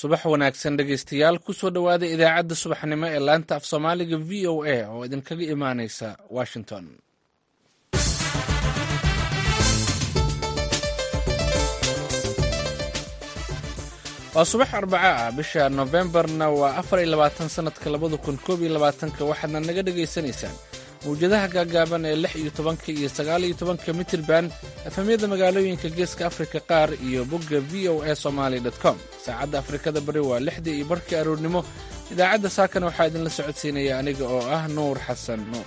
subax wanaagsan dhegaystayaal kusoo dhowaada idaacadda subaxnimo ee laanta af soomaaliga v o a oo idinkaga imaaneysa washington waa subax arbaco ah bisha nofembarna waa afar iyo labaatan sanadka labada kun koob iyo labaatanka waxaadna naga dhagaysanaysaan mawjadaha gaagaaban ee lix iyo tobanka iyo sagaal iyo tobanka mitirban efamyada magaalooyinka geeska afrika qaar iyo bogga v o a somaali com saacadda afrikada bari waa lixdii iyo barkii aroornimo idaacadda saakana waxaa idinla socodsiinaya aniga oo ah nuur xasan nuur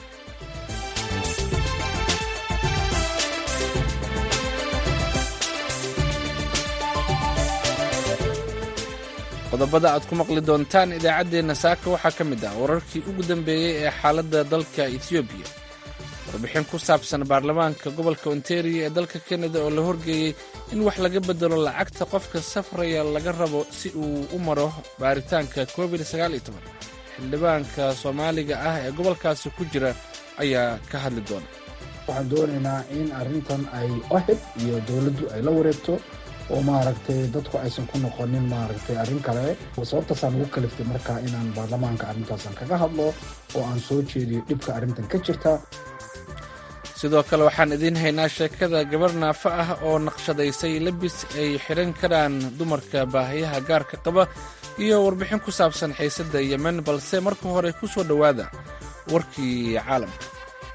qodobada aad ku maqli doontaan idaacaddeenna saaka waxaa ka mid ah wararkii ugu dambeeyey ee xaaladda dalka etoobiya warbixin ku saabsan baarlamaanka gobolka ontario ee dalka kanada oo la horgeeyey in wax laga bedelo lacagta qofka safraya laga rabo si uu u maro baaritaanka covid xildhibaanka soomaaliga ah ee gobolkaasi ku jira ayaa ka hadli doona waxaan doonaynaa in arrintan ay ohib iyo dowladdu ay la wareegto oo maaragtay dadku aysan ku noqonin maaragtay arrin kale sababtaasaan ugu kaliftay markaa inaan baarlamaanka arrintaasan kaga hadlo oo aan soo jeediyo dhibka arrintan ka jirta sidoo kale waxaan idiin haynaa sheekada gabar naafo ah oo naqshadaysay lebis ay xidhan karaan dumarka baahiyaha gaarka qaba iyo warbixin ku saabsan xiisadda yemen balse marka hore ku soo dhowaada warkii caalamka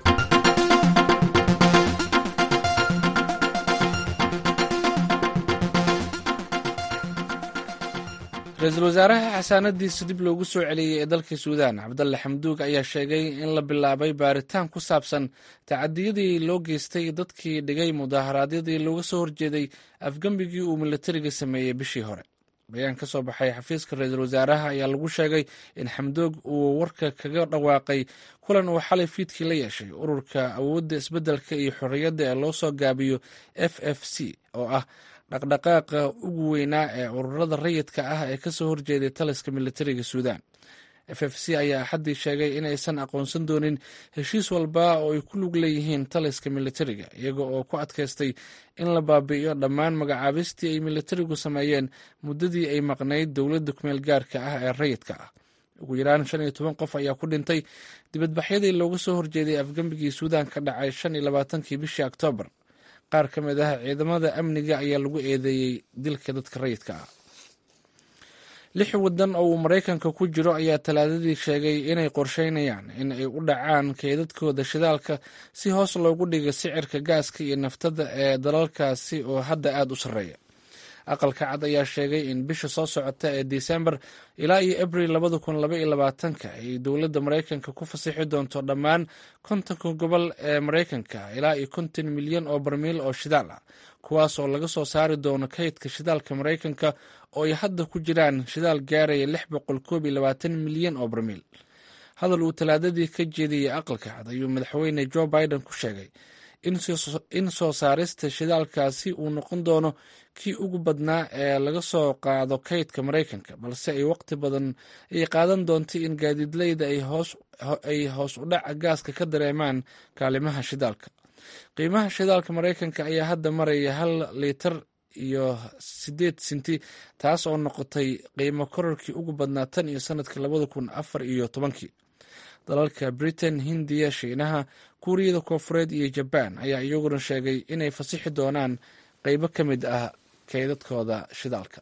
ra-iisul wasaaraha xasaanadiisa dib loogu soo celiyey ee dalka suudaan cabdalle xamduug ayaa sheegay in la bilaabay baaritaan ku saabsan tacadiyadii loo geystay dadkii dhigay mudaharaadyadii looga soo horjeeday afgembigii uu milatariga sameeyey bishii hore bayaan ka soo baxay xafiiska ra-iisul wasaaraha ayaa lagu sheegay in xamdoog uu warka kaga dhawaaqay kulan uu xalay fiidkii la yeeshay ururka awoodda isbeddelka iyo xorriyadda ee loo soo gaabiyo f f c oo ah dhaqdhaqaaqa ugu weynaa ee ururada rayidka ah ee kasoo horjeeday taliska militariga suudaan f f c ayaa axaddii sheegay in aysan aqoonsan doonin heshiis walba oo ay ku lug leeyihiin taliska militariga iyaga oo ku adkaystay in la baabi'iyo dhammaan magacaabistii ay militarigu sameeyeen muddadii ay maqnayd dowladda kumeel gaarka ah ee rayidka ah ugu yaraan shan iyo toban qof ayaa ku dhintay dibadbaxyadii looga soo horjeeday afgembigii suudaan ka dhacay shan iyo labaatankii bishii oktoobar qaar ka mid ah ciidamada amniga ayaa lagu eedeeyey dilka dadka rayidka ah lix waddan oo uu maraykanka ku jiro ayaa talaadadii sheegay inay qorsheynayaan in ay u dhacaan keydadkooda shidaalka si hoos loogu dhigo sicirka gaaska iyo naftada ee dalalkaasi oo hadda aada u sarreeya aqalka cad ayaa sheegay in bisha soo socota ee disembar ilaa iyo abril labada kun laba iyo labaatanka ay dowladda maraykanka ku fasixi doonto dhammaan kontonka gobol ee maraykanka ilaa iyo konton milyan oo barmiil oo shidaal ah kuwaas oo laga soo saari doono kaydka shidaalka maraykanka oo ay hadda ku jiraan shidaal gaaraya lix boqol koob iyo labaatan milyan oo barmiil hadal uu talaadadii ka jeediyey aqalka cad ayuu madaxweyne joe biden ku sheegay in soo saarista shidaalkaasi uu noqon doono kii ugu badnaa ee laga soo qaado kaydka maraykanka balse ay waqti badan ay qaadan doontay in gaadiidleyda ay hoos u dhaca gaaska ka dareemaan kaalimaha shidaalka qiimaha shidaalka maraykanka ayaa hadda maraya hal liitar iyo sideed sinti taas oo noqotay qiimo korarkii ugu badnaa tan iyo sanadkii labada kun afar iyo tobankii dalalka britain hindiya shiinaha kuuriyada koofureed iyo jabaan ayaa iyaguna sheegay inay fasixi doonaan qeybo ka mid ah keydadkooda shidaalka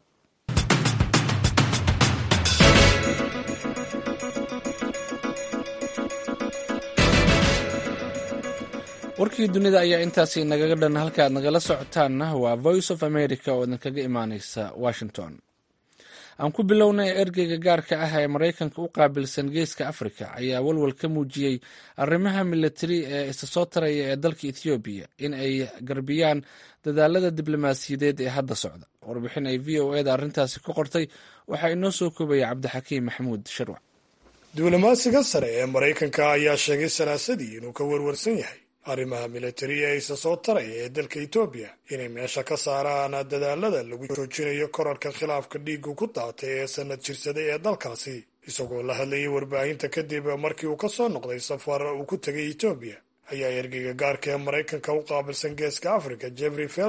warkii dunida ayaa intaasi nagaga dhan halkaaad nagala socotaanna waa voice of america oo idinkaga imaaneysa washington aan ku bilownay ergeyga gaarka ah ee maraykanka u qaabilsan geeska afrika ayaa walwal ka muujiyey arrimaha militari ee isa soo taraya ee dalka ethoobiya in ay garbiyaan dadaalada diblomaasiyadeed ee hadda socda warbixin ay v o eda arrintaasi ka qortay waxaa inoo soo koobaya cabdixakiim maxamuud sharwac diblomaasiga sare ee maraykanka ayaa sheegay salaasadii inuu ka warwarsan yahay arrimaha militari ee isa soo taraya ee dalka etoobiya inay meesha ka saaraan dadaalada lagu joojinayo korarka khilaafka dhiigu ku daatay ee sanad jirsaday ee dalkaasi isagoo la hadlayay warbaahinta kadib markii uu ka soo noqday safar uu ku tegay etoobiya ayaa ergeyga gaarka ee maraykanka u qaabilsan geeska afrika jeffrey felman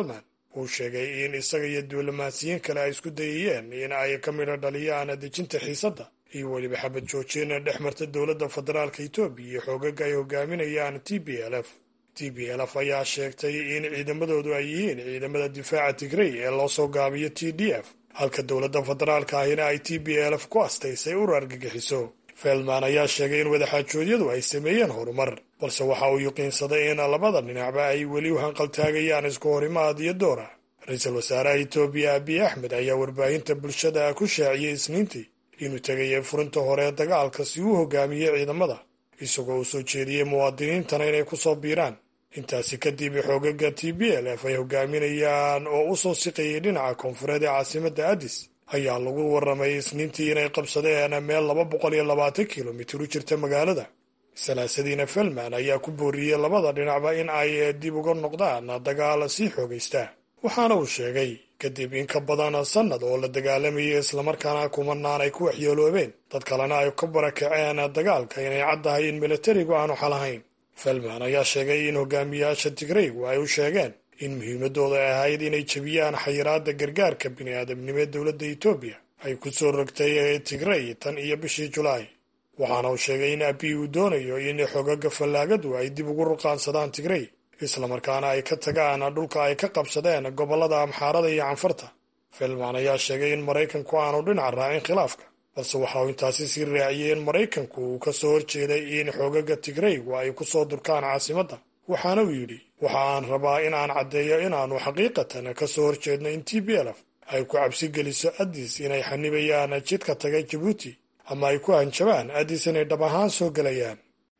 uu sheegay in isaga iyo diblomaasiyiin kale ay isku dayayeen in ay ka midho dhaliyaan dejinta xiisadda iyo weliba xabad joojin dhex marta dowladda federaalka etoobiya iyo xoogaga ay hogaaminayaan t b l f t b l f ayaa sheegtay in ciidamadoodu ay yihiin ciidamada difaaca tigrey ee loo soo gaabiyo t d f halka dowladda federaalka ahina ay t b l f ku astaysay ur argagixiso feldman ayaa sheegay in wadaxaajoodyadu ay sameeyeen horumar balse waxa uu yuqiinsaday in labada dhinacba ay weli u hanqaltaagayaan isku horimaad iyo doora ra-iisul wasaaraha etoobiya abiy axmed ayaa warbaahinta bulshada ku shaaciyey isniintii inuu tegayay furinta hore ee dagaalka si uu hogaamiyey ciidamada isagoo uu soo jeediyey muwaadiniintana inay ku soo biiraan intaasi kadib xoogaga t b l f ay hogaaminayaan oo u soo siqayay dhinaca koonfureed ee caasimadda addis ayaa lagu warramay isniintii inay qabsadeen meel laba boqol iyo labaatan kilomitir u jirta magaalada salaasadiina felman ayaa ku booriyey labada dhinacba in ay dib uga noqdaan dagaal sii xoogaysta waxaana uu sheegay kadib in ka badan sannad oo la dagaalamayay islamarkaana kumanaan ay ku waxyeeloobeen dad kalena ay ka barakaceen dagaalka inay caddahay in milatarigu aanu xalahayn felman ayaa sheegay in hogaamiyaasha tigreygu ay u sheegeen in muhiimadooda ay ahayd inay jebiyaan xayiraadda gargaarka bini'aadamnimo ee dowladda etoobiya ay ku soo rogtay tigrey tan iyo bishii julaay waxaana uu sheegay in abiy uu doonayo in xogaga fallaagadu ay dib ugu ruqaansadaan tigrey islamarkaana ay ka tagaan dhulka ay ka qabsadeen gobollada amxaarada iyo canfarta felman ayaa sheegay in maraykanku aanu dhinac raacin khilaafka balse waxa uu intaasi sii raaciyey in maraykanku uu ka soo horjeeday in xogaga tigreygu ay ku soo durkaan caasimadda waxaana uu yidhi waxa aan rabaa in aan caddeeyo inaannu xaqiiqatan ka soo horjeedno in t b lf ay ku cabsi geliso addis inay xanibayaan jidka taga jabuuti ama ay ku hanjabaan addis inay dhab ahaan soo gelayaan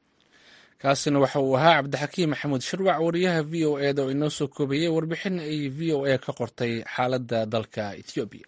kaasina waxa uu ahaa cabdixakiim maxamuud shirwac wariyaha v o eda oo inoo soo koobayey warbixin ay v o a ka qortay xaaladda dalka ethoobiya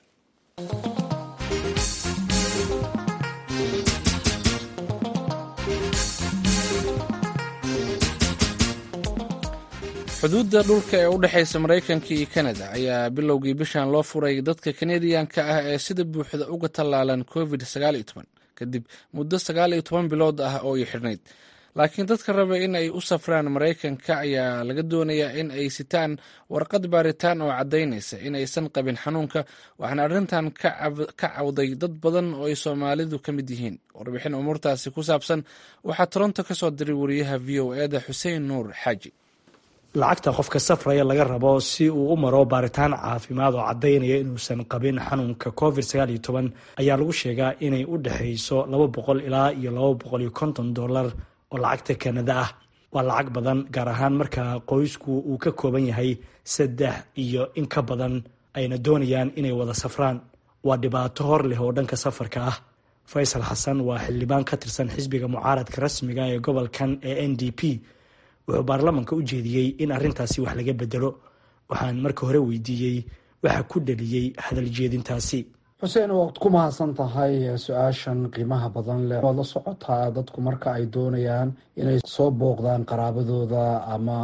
xuduudda dhulka ee u dhexaysa maraykanka iyo kanada ayaa bilowgii bishan loo furay dadka kanadiyanka ah ee sida buuxda uga tallaalan covid kadib muddo sagaal iyo toban bilood ah oo ay xidhnayd laakiin dadka raba in ay u safraan maraykanka ayaa laga doonayaa in ay sitaan warqad baaritaan oo caddaynaysa in aysan qabin xanuunka waxaana arrintan ka cawday dad badan oo ay soomaalidu ka mid yihiin warbixin umuurtaasi ku saabsan waxaa toronto ka soo diray wariyaha v o eda xuseen nuur xaaji lacagta qofka safraya laga rabo si uu u maro baaritaan caafimaad oo caddaynaya inuusan qabin xanuunka covid ayaa lagu sheegaa inay u dhexayso laba boqol ilaa iyo laba boqol iyo konton dollar oo lacagta kanada ah waa lacag badan gaar ahaan marka qoysku uu ka kooban yahay saddex iyo in ka badan ayna doonayaan inay wada safraan waa dhibaato hor leh oo dhanka safarka ah faysal xasan waa xildhibaan ka tirsan xisbiga mucaaradka rasmiga ee gobolkan ee n d p wuxuu baarlamanka u jeediyey in arrintaasi wax laga bedelo waxaan marka hore weydiiyey waxa ku dhaliyey hadal jeedintaasi xuseen waad ku mahadsan tahay su-aashan qiimaha badan leh waad la socotaa dadku marka ay doonayaan inay soo booqdaan qaraabadooda ama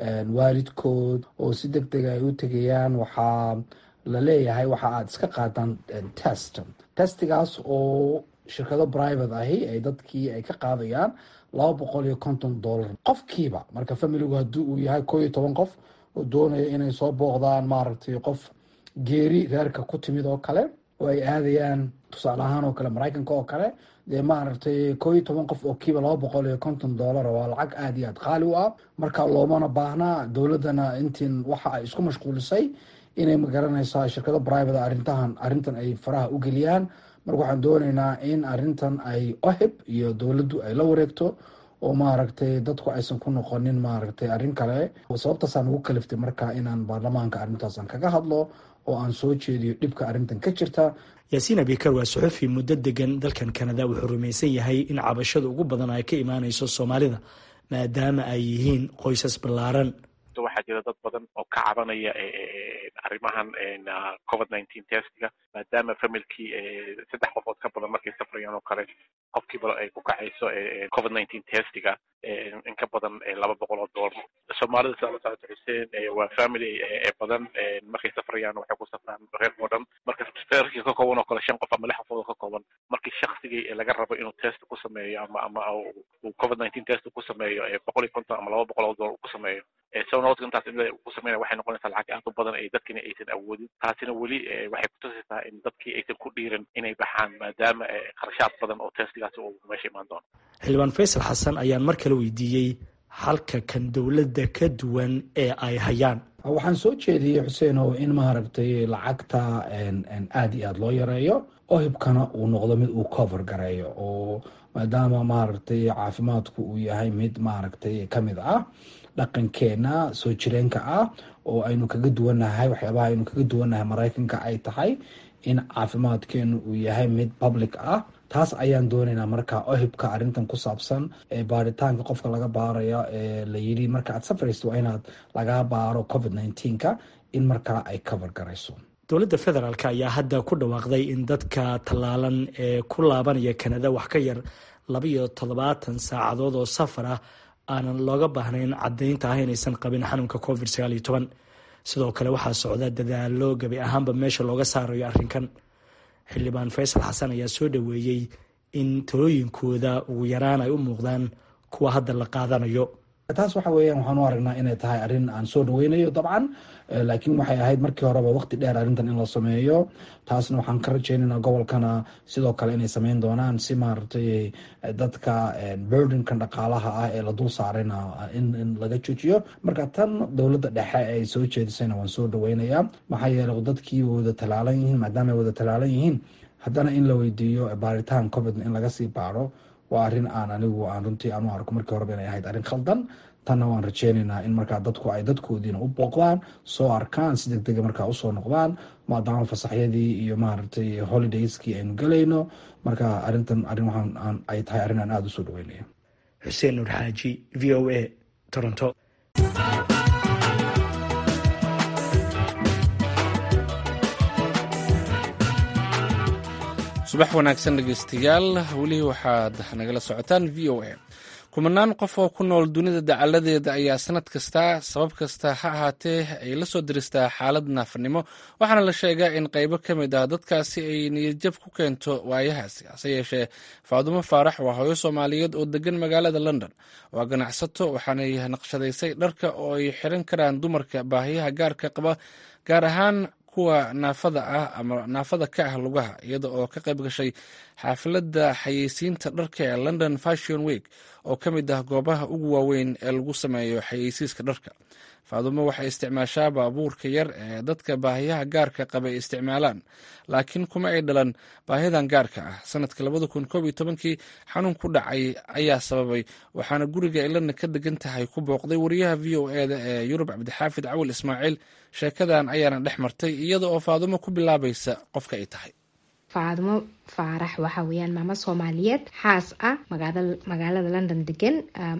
waalidkood oo si deg deg ay u tegayaan waxaa la leeyahay waxa aad iska qaadaan test testigaas oo shirkado private ahi ay dadkii ay ka qaadayaan laba boqol iyo konton dollar qofkiiba marka familigu haddii uu yahay koo iyo toban qof oo doonaya inay soo booqdaan maaragtay qof geeri reerka ku timid oo kale oo ay aadayaan tusaale ahaan oo kale maraykanka oo kale dee maaragtay koo iyo toban qof oo kiiba laba boqol iyo konton dollar waa lacag aada iyo aad qaali u ah marka loomana baahnaa dowladdana intiin waxa ay isku mashquulisay inay magaranaysaa shirkado private arrintahan arrintan ay faraha u geliyaan marka waxaan doonaynaa in arrintan ay ohib iyo dowladdu ay la wareegto oo maaragtay dadku aysan ku noqonin maaragtay arrin kale sababtaasaan ugu kaliftay marka inaan baarlamaanka arrintaasan kaga hadlo oo aan soo jeediyo dhibka arrintan ka jirta yaasiin abikar waa suxufi muddo degan dalkan kanada wuxuu rumaysan yahay in cabashada ugu badan ay ka imaanayso soomaalida maadaama ay yihiin qoysas ballaaran waxaa jira dad badan oo ka cabanaya arrimahan covid nineteen testiga maadaama familkii saddex qofood ka badan markay safrayaan oo kale qofkiiba ay ku kacayso covid nineteen testiga in ka badan laba boqol oo dollar soomaalida saa la socota xuseen waa family badan markay safrayaan waxay ku safraan reer oo dhan marka reerkii ka kooban oo kale shan qof ama lix qofood oo ka kooban markii shaksigii laga rabo inuu test ku sameeyo ama ama uu covid nineteen test ku sameeyo boqol iyo konton ama laba boqol oo dollar ku sameeyo sonoodka intaas cimilada ku sameynaya waxay noqonaysaa lacag aad u badan ay dadkina aysan awoodin taasina weli waxay kutusaysaa in dadkii aysan ku dhiiran inay baxaan maadaama kharashaad badan oo testigaasi uu meesha imaan doono xildhibaan faysal xasan ayaan mar kale weydiiyey halka kan dowladda ka duwan ee ay hayaan waxaan soo jeediyey xuseenow in maaragtay lacagta aada iyo aada loo yareeyo oo hibkana uu noqdo mid uu cover gareeyo oo maadaama maaragtay caafimaadku uu yahay mid maaragtay kamid ah dhaqankeena soo jireenka ah oo aynu kaga duwannahay waxyaabaha aynu kaga duwannahay maraykanka ay tahay in caafimaadkeenu uu yahay mid public ah taas ayaan doonaynaa marka ohibka arrintan ku saabsan ee baaritaanka qofka laga baarayo ee la yidhi marka aad safrayso waa inaad laga baaro covid nneteen-ka in markaa ay cover garayso dowladda federaalk ayaa hadda ku dhawaaqday in dadka tallaalan ee ku laabanaya kanada wax ka yar laba iyo toddobaatan saacadood oo safar ah aanan looga baahnayn caddaynta ah inaysan qabin xanuunka covid sagaal iyo toban sidoo kale waxaa socda dadaalo gebi ahaanba meesha looga saarayo arrinkan xildhibaan faysal xasan ayaa soo dhoweeyey in talooyinkooda ugu yaraan ay u muuqdaan kuwa hadda la qaadanayo taas waxa weeyaan waxaan u aragnaa inay tahay arrin aan soo dhaweynayo dabcan laakiin waxay ahayd markii horeba waqti dheer arrintan in la sameeyo taasna waxaan ka rajeynaynaa gobolkana sidoo kale inay sameyn doonaan si maaragtay dadka burdenkan dhaqaalaha ah ee la dul saarayna in laga joojiyo marka tan dowladda dhexe ay soo jeedisayna waan soo dhaweynayaa maxaa yeelay dadkii wada talaalan yihiin maadaama ay wada talaalan yihiin haddana in la weydiiyo baaritaan covid in laga sii baaro waa arrin aan anigu aan runtii aan u arko markii horeba inay ahayd arrin khaldan tanna waan rajeynaynaa in markaa dadku ay dadkoodiina u booqdaan soo arkaan si deg dega markaa usoo noqdaan maadaama fasaxyadii iyo maaragtay holidayskii aynu gelayno marka arrintan arrin waxaan ay tahay arrin aan aada usoo dhaweynaya xuseen nuur xaaji v o a toronto subax wanaagsan dhegeystayaal weli waxaad nagala socotaan v o a kumanaan qof oo ku nool dunida dacaladeeda ayaa sanad kasta sabab kasta ha ahaatee ay la soo diristaa xaalad naafanimo waxaana la sheegaa in qaybo ka mid ah dadkaasi ay niyadjab ku keento waayahaasi hase yeeshee faadumo faarax waa hooyo soomaaliyeed oo degan magaalada london waa ganacsato waxaanay naqshadaysay dharka oo ay xiran karaan dumarka baahiyaha gaarka qaba gaar ahaan kuwa naafada ah ama naafada ka ah lugaha iyada oo ka qayb gashay xaafilada xayeysiinta dharka ee london fashion week oo ka mid ah goobaha ugu waaweyn ee lagu sameeyo xayeysiiska dharka faadumo waxay isticmaashaa baabuurka yar ee dadka baahiyaha gaarka qaba ay isticmaalaan laakiin kuma ay dhalan baahidan gaarka ah sanadka labada kun koob iyo tobankii xanuun ku dhacay ayaa sababay waxaana guriga ay london ka degan tahay ku booqday wariyaha v o eda ee yurub cabdixaafid cawil ismaaciil sheekadan ayaana dhex martay iyada oo faadumo ku bilaabaysa qofka ay tahay faadumo faarax waxa weeyaan maamo soomaaliyeed xaas ah magaalada london degan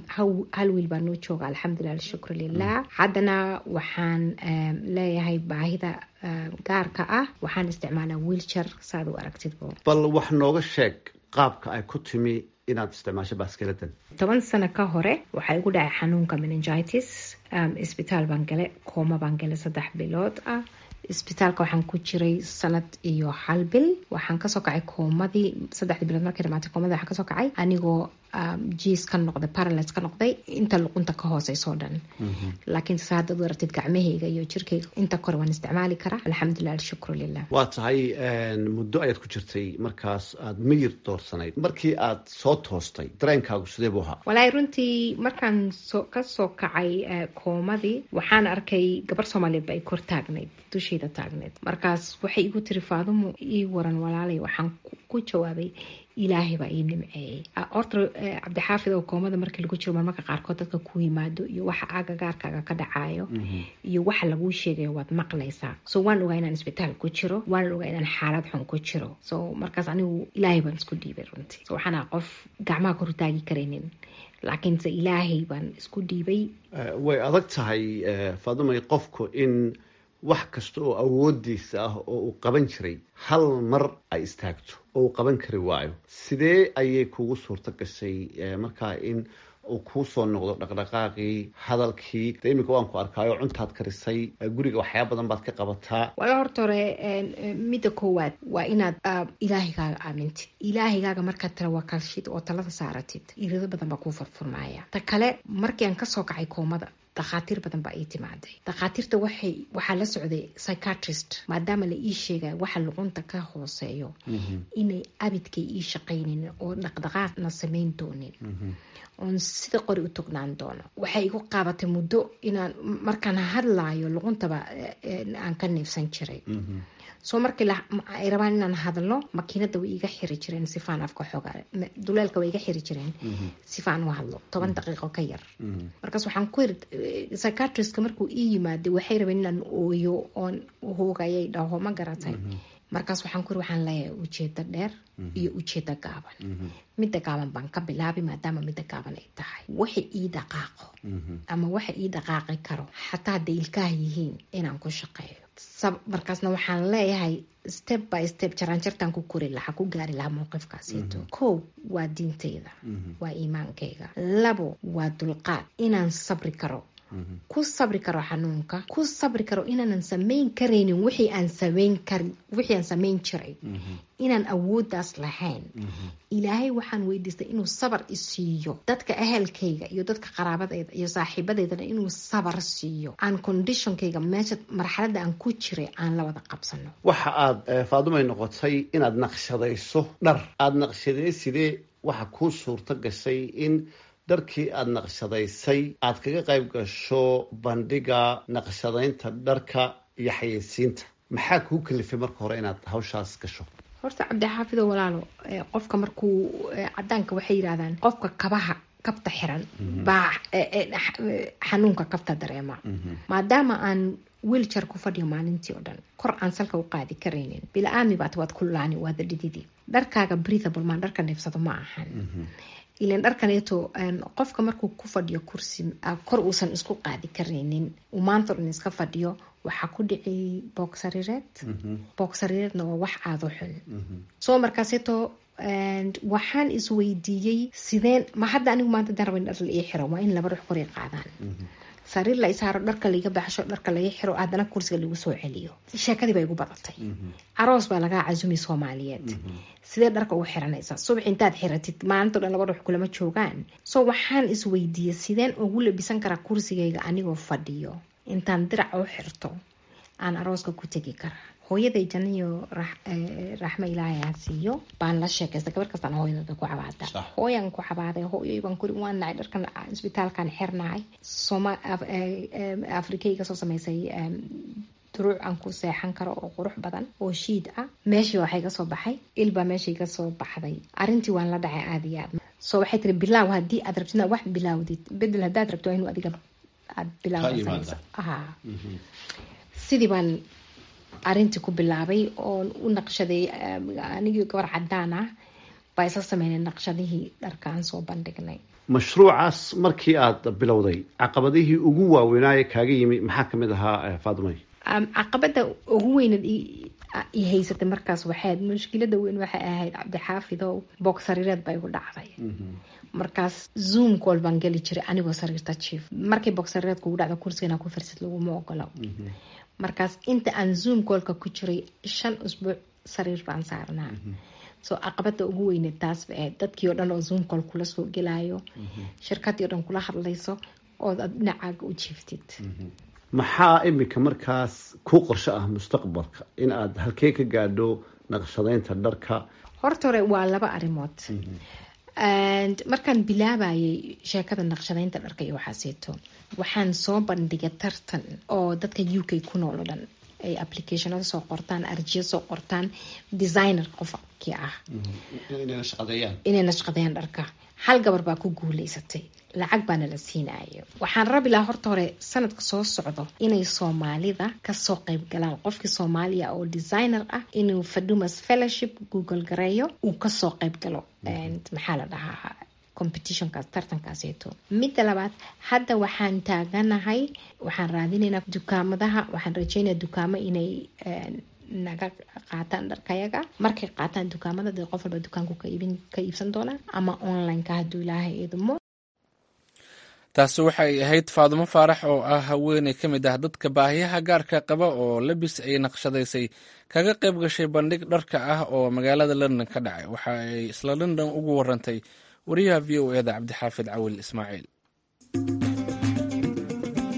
hal wiil baa noo jooga alxamdulilah alshukru lilah haddana waxaan leeyahay baahida gaarka ah waxaan isticmaalaa wiiljar saad u aragtidbo bal wax nooga sheeg qaabka ay ku timi inaad isticmaasho baskeladan toban sano ka hore waxaa igu dhacay xanuunka meningitis isbitaal baan gale kooma baan gale saddex bilood ah isbitaalka waxaan ku jiray sanad iyo hal bil waxaan kasoo kacay koomadii saddexdii bilood markay dhamaatay koomadii waxaan kasoo kacay anigoo jiis ka noqday paralis ka noqday inta luqunta ka hooseysoo dhan laakiin se haddaad aragtid gacmahayga iyo jirkayga inta kore waan isticmaali karaa alxamdulilah alshukru lilah waa tahay muddo ayaad ku jirtay markaas aada miyir doorsanayd markii aad soo toostay dareenkaagu sidee buu ahaa walaahi runtii markaan so kasoo kacay koomadii waxaan arkay gabar soomaaliyeed ba ay kor taagnayd dushayda taagneyd markaas waxay igu tiri faadumo ii waran walaalay waxaan ku jawaabay ilaahay baa ii nimceeyey horta cabdixaafid oo koomada markii lagu jiro marmarka qaarkood dadka ku yimaado iyo waxa agagaarkaaga ka dhacayo iyo waxa laguu sheegayo waad maqlaysaa so waan ogaa inaan isbitaal ku jiro waan ogaa inaan xaalad xun ku jiro so markaas anigu ilaahay baan isku dhiibay runtii so waxaan aha qof gacmaha kor taagi karaynin laakiinse ilaahay baan isku dhiibay way adag tahay faadumay qofku in wax kasta oo awoodiisa ah oo uu qaban jiray hal mar ay istaagto oo uu qaban kari waayo sidee ayay kugu suurto gashay markaa in uu kuu soo noqdo dhaqdhaqaaqii hadalkii de iminka waan ku arkaayo cuntaad karisay guriga waxyaaba badan baad ka qabataa wala horta hore midda koowaad waa inaad ilaahigaaga aamintid ilaahigaaga markaad tawakashid oo talada saaratid irido badan baa kuu furfurmaaya ta kale markii aan kasoo kacay koomada dakhaatiir badan baa ii timaaday dakhaatiirta waxay waxaa la socday psychiatrist maadaama la ii sheegaya waxa luqunta ka hooseeyo inay abidkay ii shaqaynin oo dhaqdhaqaaqna samayn doonin oon sida qori u tognaan doono waxay igu qaabatay muddo inaan markaan hadlaayo luquntaba aan ka neefsan jiray soo markii ay rabaan inaan hadlo makiinada way iga xiri jireen sifaan afka xooga duleelka way iga xiri jireen sifaan u hadlo toban daqiiqo ka yar markaas waxaan ku iri psychiatriska markuu ii yimaaday waxay rabeen inaan ooyo oon hoogayay dhaho ma garatay markaas waxaan ku iri waxaan leeyahay ujeedo dheer iyo ujeedo gaaban midda gaaban baan ka bilaabi maadaama midda gaaban ay tahay waxa ii dhaqaaqo ama waxa ii dhaqaaqi karo xataa hadday ilkaha yihiin inaan ku shaqeeyo markaasna waxaan leeyahay step by step jaraanjartaan ku kori lahaa ku gaari lahaa mowqifkaasito kow waa diintayda waa iimaankayga labo waa dulqaad inaan sabri karo ku sabri karo xanuunka ku sabri karo inaanan samayn karaynin wixii aan samayn karin wixii aan samayn jiray inaan awooddaas lahayn ilaahay waxaan weydiistay inuu sabar isiiyo dadka ahelkayga iyo dadka qaraabadeyda iyo saaxiibadeydana inuu sabar siiyo aan conditionkayga meesha marxaladda aan ku jiray aan la wada qabsano waxa aada faadumay noqotay inaad naqshadayso dhar aada naqshadaysidee waxa kuu suurto gashay in dharkii aada naqshadaysay aada kaga qayb gasho bandhiga naqshadaynta dharka iyo xayeysiinta maxaa kuu kalifay marka hore inaad hawshaas gasho horta cabdixaafido walaalo qofka markuu cadaanka waxay yidhahdaan qofka kabaha kabta xiran baa xanuunka kabta dareema maadaama aan wiiljar ku fadhiyo maalintii oo dhan kor aan salka u qaadi karaynin bila-aami baat waad kululaani waada dhididi dharkaaga breathable maan dharka neefsado ma ahan ilan dharkaneeto qofka markuu ku fadhiyo kursi kor uusan isku qaadi karaynin uu maanta dhan iska fadhiyo waxaa ku dhici boogsariireed boogsariireedna waa wax aado xun soo markaaseeto waxaan isweydiiyey sideen ma hadda anigu maanta dan raba in dhar la ii xiro waa in laba ruux kor i qaadaan sariir la isaaro dharka laiga baxsho dharka laga xiro haddana kursiga lagu soo celiyo sheekadii baa igu badatay aroos baa lagaa casumi soomaaliyeed sidee dharka ugu xiranaysaa subax intaad xiratid maalinto dhan laba ruux kulama joogaan so waxaan isweydiiyey sideen ugu labisan karaa kursigayga anigoo fadhiyo intaan dirac u xirto aan arooska ku tegi karaa hooyaday janiyo raxmo ilaahay ha siiyo baan la sheekaystay gabar kastaan hooyadooda ku cabaada hooyan ku cabaaday hooyoy baan kuri waan nacay dharkan isbitaalkan xirnahay sooma afrikayga soo samaysay duruuc aan ku seexan karo oo qurux badan oo shiid ah meeshii waxay ga soo baxay ilbaa meeshay ga soo baxday arrintii waan la dhacay aada iyo aad so waxay tiri bilaaw haddii aad rabtid inaad wax bilaawdid bedel haddaad rabto waa inuu adiga aad bilaawda ha sidii baan arrintii ku bilaabay oon u naqshaday anigii gabar cadaan ah baa isla sameynay naqshadihii dharkaan soo bandhignay mashruucaas markii aada bilowday caqabadihii ugu waaweynaaye kaaga yimi maxaa kamid ahaa faadumay caqabada ugu weynad i haysatay markaas waxayd mushkilada weyn waxay ahayd cabdixaafidow boog sariireed baa igu dhacday markaas zoom call baan geli jiray anigoo sariirta jief markii boog sariireed kugu dhacdo kursigana ku firsid laguma ogolo markaas inta aan zoom callka ku jiray shan usbuuc sariir baan saarnaa soo caqabada ugu weyne taas ba ahayd dadkii oo dhan oo zoom call kula soo gelaayo shirkadii o dhan kula hadlayso ood ad dhinacaaga u jiiftid maxaa iminka markaas ku qorsho ah mustaqbalka in aad halkee ka gaadho naqshadaynta dharka horta hore waa laba arrimood markaan bilaabayay sheekada naqshadaynta dharka iyo waxaaseeto waxaan soo bandhigay tartan oo dadka u k ku nool oo dhan ay applicationada soo qortaan arjiyo soo qortaan designer qofkii ah inay nashqadeeyaan dharka hal gabar baa ku guuleysatay lacag baana la siinayo waxaan rabi lahaa horta hore sanadka soo socdo inay soomaalida kasoo qeyb galaan qofkii soomaaliya oo designer ah inuu fadumas fellowship google gareeyo uu kasoo qeyb galo maxaa la dhahaa competitionkaas tartankaaseeto midda labaad hadda waxaan taaganahay waxaan raadinaynaa dukaamadaha waxaan rajeynaya dukaamo inay naga qaataan dharkayaga markay qaataan dukaamada dee qof walba dukaanku ka iibsan doonaa ama onlineka hadduu ilaahay idmo taasi waxay ahayd faadumo faarax oo ah haweeney ka mid ah dadka baahiyaha gaarka qaba oo labis ay naqshadaysay kaga qayb gashay bandhig dharka ah oo magaalada london ka dhacay waxa ay isla london ugu warantay wariyaha v o eda cabdixaafid cawil ismaaciil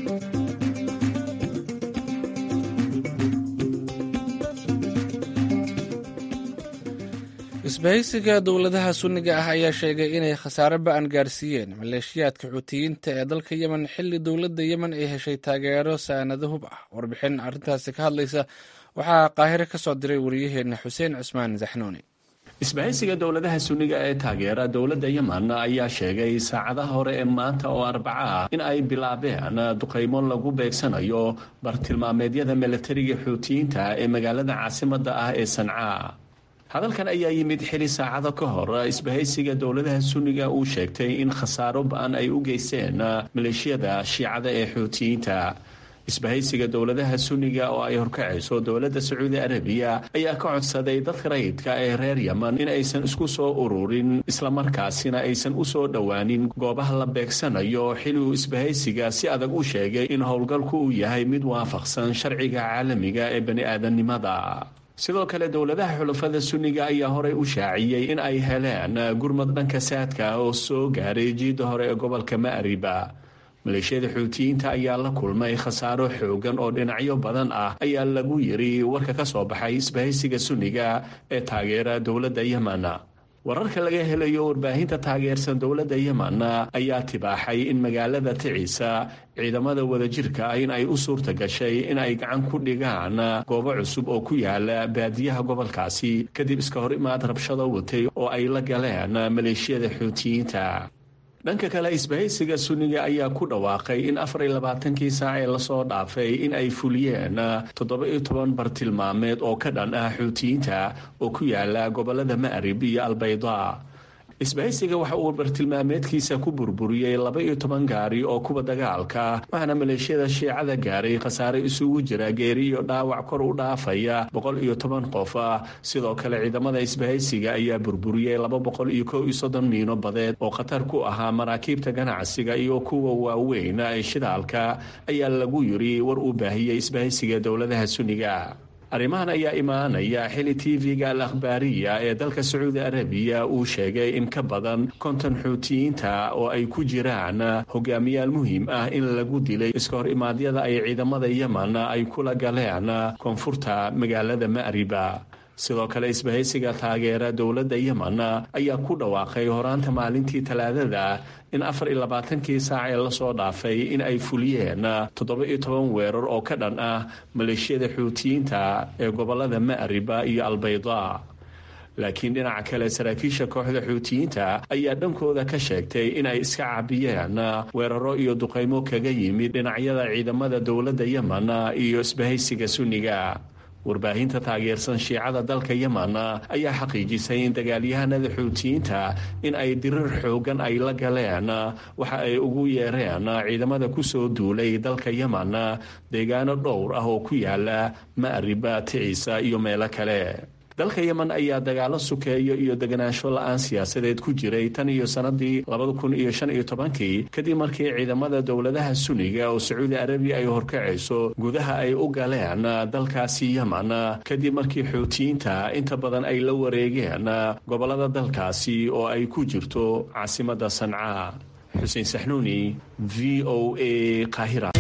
isbahaysiga dowladaha sunniga ah ayaa sheegay inay khasaare ba-an gaarsiiyeen maleeshiyaadka xuutiyiinta ee dalka yemen xilli dowladda yemen ay heshay taageero saanado hub ah warbixin arrintaasi ka hadlaysa waxaa qaahire ka soo diray wariyaheena xuseen cusmaan zaxnuuni isbahaysiga dowladaha sunniga ee taageera dowladda yemen ayaa sheegay saacadaha hore ee maanta oo arbaca ah in ay bilaabeen duqaymo lagu beegsanayo bartilmaameedyada milatariga xuutiyiinta ee magaalada caasimadda ah ee sancaa hadalkan ayaa yimid xili saacado ka hor isbahaysiga dowladaha sunniga uu sheegtay in khasaaro ba-an ay u geysteen maleeshiyada shiicada ee xuutiyiinta isbahaysiga dowladaha sunniga oo ay horkacayso dowladda sacuudi arabiya ayaa ka codsaday dadka rayidka ee reer yemen in aysan isku soo ururin islamarkaasina aysan u soo dhowaanin goobaha la beegsanayo xili uu isbahaysiga si adag u sheegay in howlgalku uu yahay mid waafaqsan sharciga caalamiga ee bani-aadamnimada sidoo kale dowladaha xulafada sunniga ayaa horey u shaaciyey in ay heleen gurmad dhanka saadka oo soo gaaray jiidda hore ee gobolka ma'riba maleeshiyada xuutiyiinta ayaa la kulmay khasaaro xoogan oo dhinacyo badan ah ayaa lagu yiri warka ka soo baxay isbahaysiga sunniga ee taageera dowladda yemen wararka laga helayo warbaahinta taageersan dowladda yemen ayaa tibaaxay in magaalada ticiisa ciidamada wadajirka ah in ay u suurta gashay in ay gacan ku dhigaan goobo cusub oo ku yaala baadiyaha gobolkaasi kadib iska hor imaad rabshado watay oo ay la galeen maleeshiyada xuutiyiinta dhanka kale isbahaysiga sunniga ayaa ku dhawaaqay in afar iyo labaatankii saac ee lasoo dhaafay in ay fuliyeen toddoba iyo toban bartilmaameed oo ka dhan ah xuutiyiinta oo ku yaala gobolada ma'rib iyo albayda isbahaysiga waxa uu bartilmaameedkiisa ku burburiyey laba iyo toban gaari oo kuwa dagaalka waxaana maleeshiyada shiicada gaaray khasaare isugu jira geeri iyo dhaawac kor u dhaafaya boqol iyo toban qof sidoo kale ciidamada isbahaysiga ayaa burburiyey laba boqol iyo kow iyo soddon miino badeed oo khatar ku ahaa maraakiibta ganacsiga iyo kuwa waaweyn ee shidaalka ayaa lagu yiri war uu baahiyey isbahaysiga dowladaha sunniga arrimahan ayaa imaanaya xili tv-ga al akhbaariya ee dalka sacuudi arabiya uu sheegay in ka badan konton xuutiyiinta oo ay ku jiraan hogaamiyaal muhiim ah in lagu dilay iska hor imaadyada ay ciidamada yemen ay kula galeen koonfurta magaalada ma'riba sidoo kale isbahaysiga taageera dowladda yemen ayaa ku dhawaaqay horaanta maalintii talaadada in afar iyo labaatankii saac ee lasoo dhaafay in ay fuliyeen toddoba iyo toban weerar oo ka dhan ah maleeshiyada xuutiyiinta ee gobolada ma'riba iyo albayda laakiin dhinaca kale saraakiisha kooxda xuutiyiinta ayaa dhankooda ka sheegtay in ay iska cabiyeen weeraro iyo duqaymo kaga yimid dhinacyada ciidamada dowladda yemen iyo isbahaysiga sunniga warbaahinta taageersan shiicada dalka yemen ayaa xaqiijisay in dagaalyahanada xuutiyiinta in ay dirir xoogan ay la galeen waxa ay ugu yeereen ciidamada kusoo duulay dalka yemen deegaano dhowr ah oo ku yaala ma'riba ticiisa iyo meelo kale dalka yemen ayaa dagaalo sukeeyo iyo deganaansho la-aan siyaasadeed ku jiray tan iyo sanadii labada kun iyo shan iyo tobankii kadib markii ciidamada dowladaha sunniga oo sacuudi arabiya ay horkacayso gudaha ay u galeen dalkaasi yemen kadib markii xuutiyiinta inta badan ay la wareegeen gobolada dalkaasi oo ay ku jirto caasimada sanca xuseen saxnuuni v o a qaahira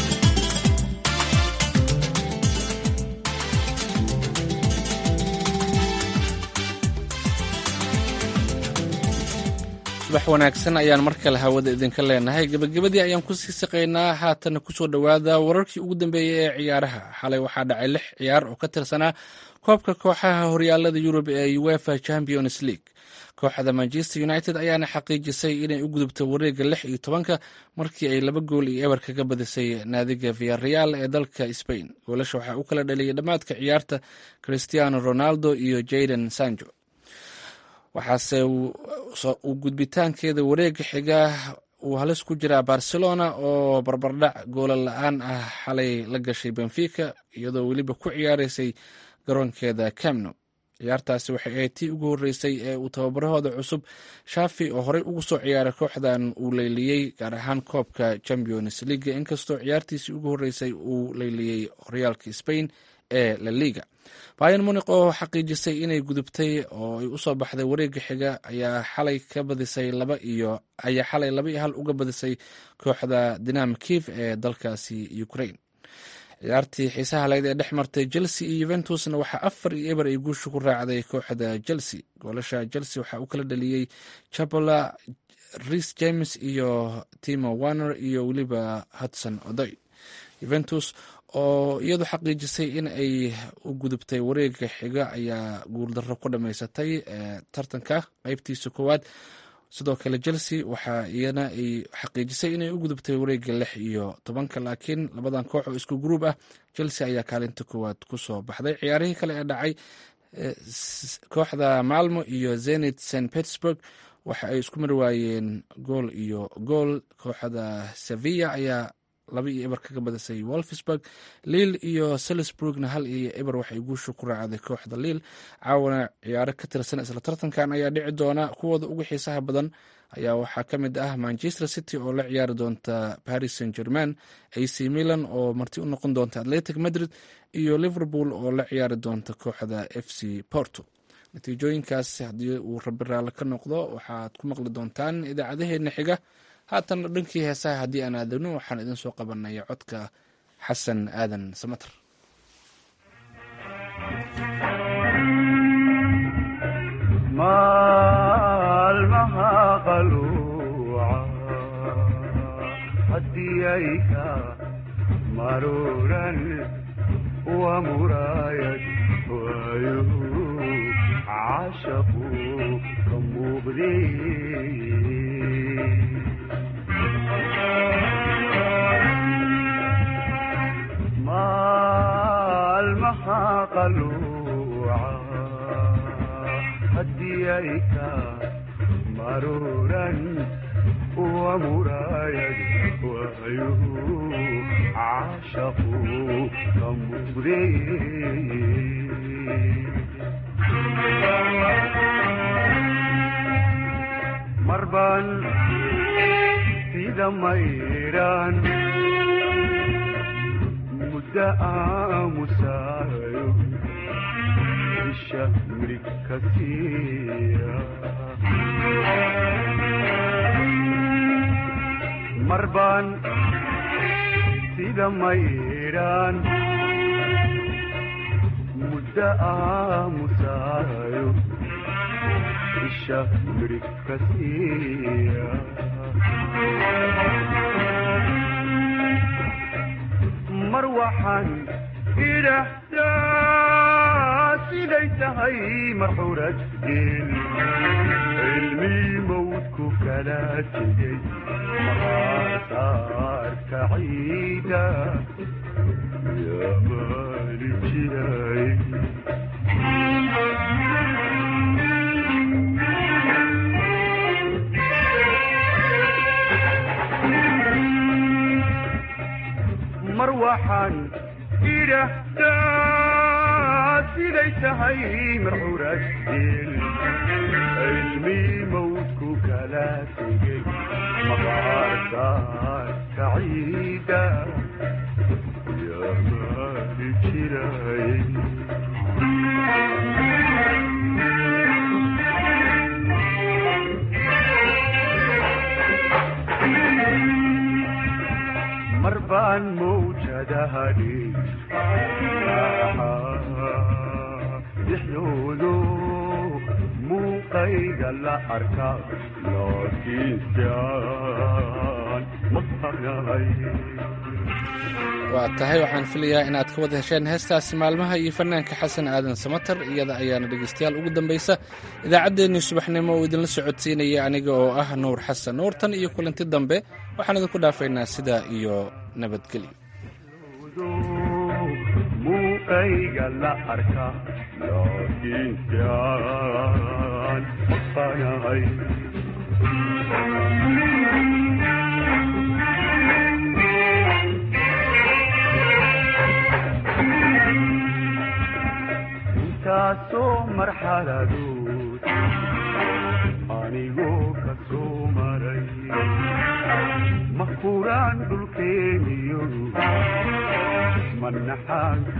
subax wanaagsan ayaan mar kale hawada idinka leenahay gebagabadii ayaan kusii siqaynaa haatana kusoo dhowaada wararkii ugu dambeeyey ee ciyaaraha xalay waxaa dhacay lix ciyaar oo ka tirsanaa koobka kooxaha horyaalada yurub ee uefa champions league kooxda manchester united ayaana xaqiijisay inay u gudubto wareega lix iyo tobanka markii ay laba gool iyo eber kaga badisay naadiga viareal ee dalka spain goolasha waxaa u kala dhaliyay dhammaadka ciyaarta christiano ronaldo iyo jaden sanjo waxaase uu gudbitaankeeda wareega xiga uu halis ku jiraa barcelona oo barbardhac goola la-aan ah xalay la gashay benfica iyadoo weliba ku ciyaareysay garoonkeeda camno ciyaartaasi waxay ahayd tii ugu horreysay ee uu tababarahooda cusub shafi oo horey ugu soo ciyaaray kooxdan uu leyliyey gaar ahaan koobka champions leaga inkastoo ciyaartiisii ugu horreysay uu leyliyey horyaalka spain ee la liga bayan muniq oo xaqiijisay inay gudubtay oo ay usoo baxday wareega xiga ayaa xalay ka badisay laba iyo ayaa xalay laba iyo hal uga badisay kooxda dinam kiv ee dalkaasi ukraine ciyaartii xiisaha layd ee dhex martay chelsea iyo yuventusna waxaa afar iyo eber ay guusha ku raacday kooxda chelsea goolasha chelsea waxaa uu kala dhaliyey chapola ris james iyo timo warner iyo weliba hudson odoy yuventus oo iyadu xaqiijisay in ay u gudubtay wareega xiga ayaa guuldarro ku dhamaysatay tartanka qeybtiisa koowaad sidoo kale chelsea waxaa iyana ay xaqiijisay inay u gudubtay wareega lix iyo tobanka laakiin labadan koox oo isku gruub ah chelsea ayaa kaalinta koowaad kusoo baxday ciyaarihii kale ee dhacay kooxda malmo iyo zenit st petersburg waxa ay isku mari waayeen gool iyo gool kooxda sevilla ayaa laba iyo eber kaga badisay wolfsburg liil iyo salisburgna hal iyo eber waxay guusha ku raacday kooxda liil caawana ciyaaro ka tirsan isla tartankan ayaa dhici doona kuwooda ugu xiisaha badan ayaa waxaa ka mid ah manchester city oo la ciyaari doonta paris saint german ac milan oo marti u noqon doonta atletic madrid iyo liverpool oo la ciyaari doonta kooxda f c porto natiijooyinkaas haddii uu rabi raalli ka noqdo waxaad ku maqli doontaan idaacadaheena xiga haatan dhankii heesaha haddii aan aadagno waxaan idin soo qabanaya codka xasan aadan samater maalmaha qaluuca hadiyayka maruran wa muraayad waayuhu cashaqu ka muuqdee maalmaha qaluuca hadiyayka maruran wa muraayad waayuhu cashaqu ka muuqdee marban sida mayraan muddo aamusaayo isha mirig ka siiya marbaan sida mayraan muddo aamusaayo isha mirig ka siiya mar waxaan idhaahdaa siday tahay marxurad geel cilmii mawdku kala tegey maraasaarka ciida yaa maali jiray mar waxaan idhaahdaa siday tahay marxurad geel cilmii mawdku kala tegey maqaarsaarka ciida yaa maali jiray mar baan mawjadahadhi dhexdoodo muuqayga la arka laakiinse aan maqanahay waa tahay waxaan filayaa inaad ka wada hesheen heestaasi maalmaha iyo fanaanka xasan aadan samater iyada ayaana dhegeystayaal ugu dambaysa idaacaddeenii subaxnimo uu idinla socodsiinaya aniga oo ah nuur xasan nuur tan iyo kulanti dambe waxaan idinku dhaafaynaa sidaa iyo nabadgelyo muuqayga la arka laakiinse aan maqanahay intaasoo marxaladood anigoo ka soo maray ma kuraan dhulkeeniyo manaxaan